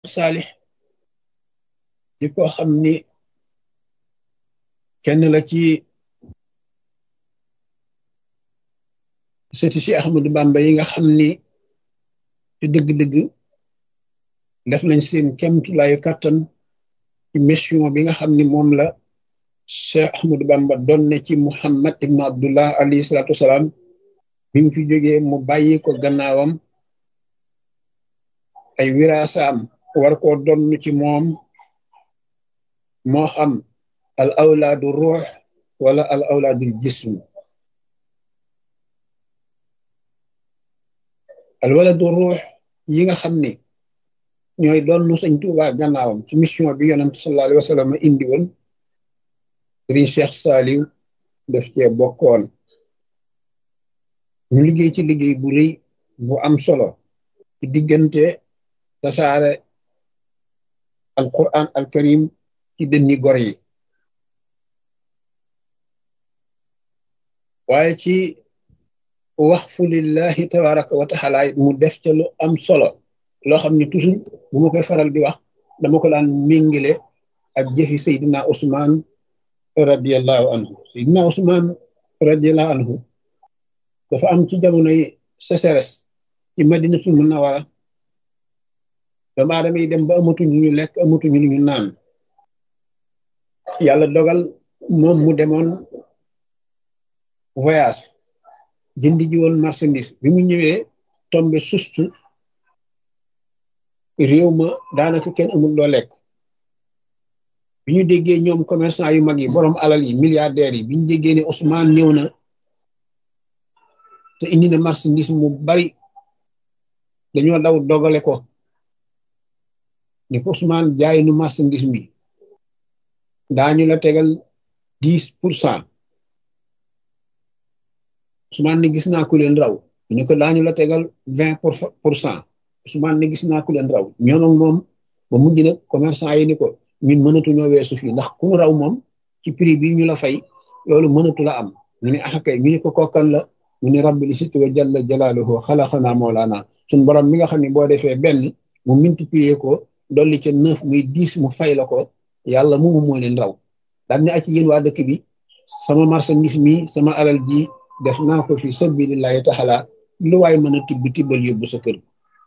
Saalix di ko xam ni kenn la ci sëti si Ahmadu Bamba yi nga xam ni te dëgg-dëgg def nañ seen kemtulaayu kàttan ci mission bi nga xam ni moom la Cheikh Ahmadu Bamba doon ne ci Muhammad ibnu Abdullah alayhi salaatu wasalaam bi mu fi jógee mu bàyyi ko gannaawam ay wiraasaam war koo donn ci moom moo xam al awlaadu ruux wala al awlaadul jism al waladu ruux yi nga xam ni ñooy doon sëñ Tuubaa gannaawam ci mission bi yonent sallallahu alayhi wa sallam indi woon sëriñ Cheikh Saliou def cee bokkoon ñu liggéey ci liggéey bu rëy bu am solo ci diggante tasaare al quran al karim ci dënni gor yi waaye ci waxfu lillahi tabaraka wa taala mu def ca lu am solo loo xam ne toujours bu ma koy faral di wax dama ko daan méngile ak jëfi Seydina Ousmane radiallahu anhu Seydina Ousmane radiallahu anhu dafa am ci jamonoy sécheresse ci madinatul munawara doomu aadama yi dem ba amatuñu ñu lekk amatuñu lu ñu naan yàlla dogal moom mu demoon voyage jëndi ji woon marchandise bi mu ñëwee tombe sustu réew ma daanaka kenn amul loo lekk bi ñu déggee ñoom commerçant yu mag yi borom alal yi milliardaires yi bi ñu déggee ne Ousmane ñëw na te indi na marchandise mu bari dañoo daw dogale ko ni ko Ousmane jaay nu marchandise mi daañu la tegal dix pour cent Ousmane ne gis naa ku leen raw ñu ko daañu la tegal vingt pour cent Ousmane ne gis naa ku leen raw ñoom ak moom ba mujj nag commerçant yi ni ko ñun mënatuñoo weesu fii ndax ku mu raw moom ci prix bi ñu la fay loolu mënatu la am ñu ne ah kay ñu ne ko kokkan la mu ne rabbi li situ wa jalla jalaaluhu xalaqanaa mawlaana suñ borom mi nga xam ne boo defee benn mu multiplier ko dolli ca neuf muy dix mu fay la ko yàlla moomu moo leen raw daal ne ak yéen waa dëkk bi sama marchandise mi sama alal ji def naa ko fi sabilillahi taala lu waay mën a tibb tibbal yóbbu sa kër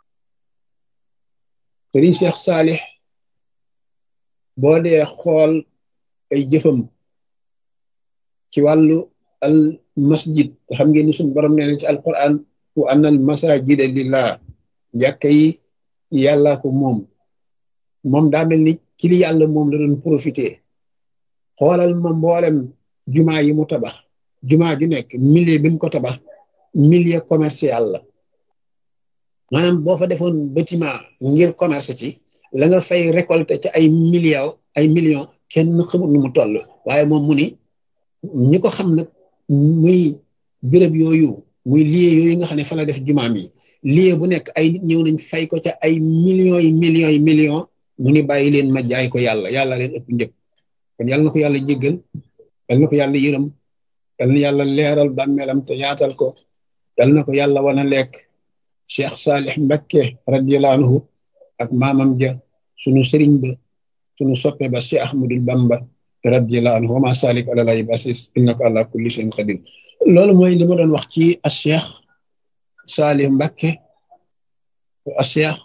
sëriñ Cheikh Saalix boo dee xool ay jëfam ci wàllu al masjid te xam ngeen ni suñu borom nee na ci alquran wa anna al masajida lillah jàkka yi yàlla ko moom moom daa mel ni ci li yàlla moom la doon profité xoolal ma mboolem jumaa yi mu tabax jumaa ju nekk milieu bi mu ko tabax milieu commercial la maanaam boo fa defoon bâtiment ngir commerce ci la nga fay récolter ci ay millions ay millions kenn xamul nu mu toll waaye moom mu ni ñi ko xam nag muy béréb yooyu muy lieu yooyu nga xam ne fa la def jumaam yi lieu bu nekk ay nit ñëw nañ fay ko ca ay millions yi millions yi millions mu ni bàyyi leen ma jaay ko yàlla yàlla leen ëpp njëg kon yàlla na ko yàlla jéggal yàlla na ko yàlla yërëm yàlla na yàlla leeral bàmmeelam te yaatal ko yàlla na ko yàlla wana lekk Cheikh Saalix Mbakke radiyallahu anhu ak maamam ja sunu sëriñ ba sunu soppe ba Cheikh Ahmadul Bamba radiyallahu anhu wa ma salik ala lay basis innaka ala kulli shay'in qadir loolu mooy li ma doon wax ci a Cheikh Saalix Mbakke a Cheikh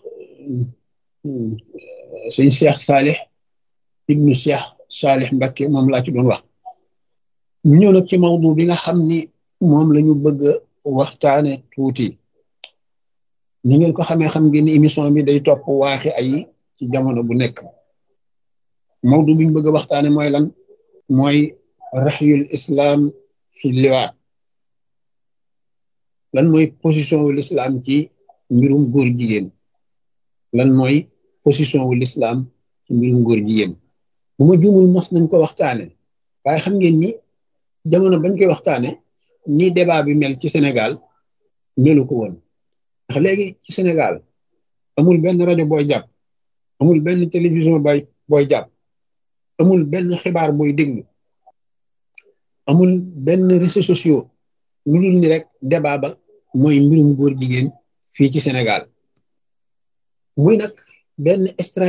suñ Cheikh Saalix ibnu Cheikh Saalix Mbakke moom laa ci doon wax ñu ñëw nag ci mawdu bi nga xam ni moom la ñu bëgg a waxtaane tuuti ni ngeen ko xamee xam ngeen ni émission bi day topp waaxi ay ci jamono bu nekk mawdu bi ñu bëgg a waxtaane mooy lan mooy raxyul islam fi liwaat lan mooy position wu l'islam ci mbirum góor jigéen lan mooy position wu l'islam ci mbirum góor jigéen bu ma juumul mos nañ ko waxtaane waaye xam ngeen ni jamono bañ koy waxtaane ni débat bi mel ci Sénégal melu ko woon ndax léegi ci Sénégal amul benn rajo booy jàpp amul benn télévision booy booy jàpp amul benn xibaar booy déglu amul benn réseaux sociaux lu dul ni rek débat ba mooy mbirum góor jigéen fii ci Sénégal muy nag benn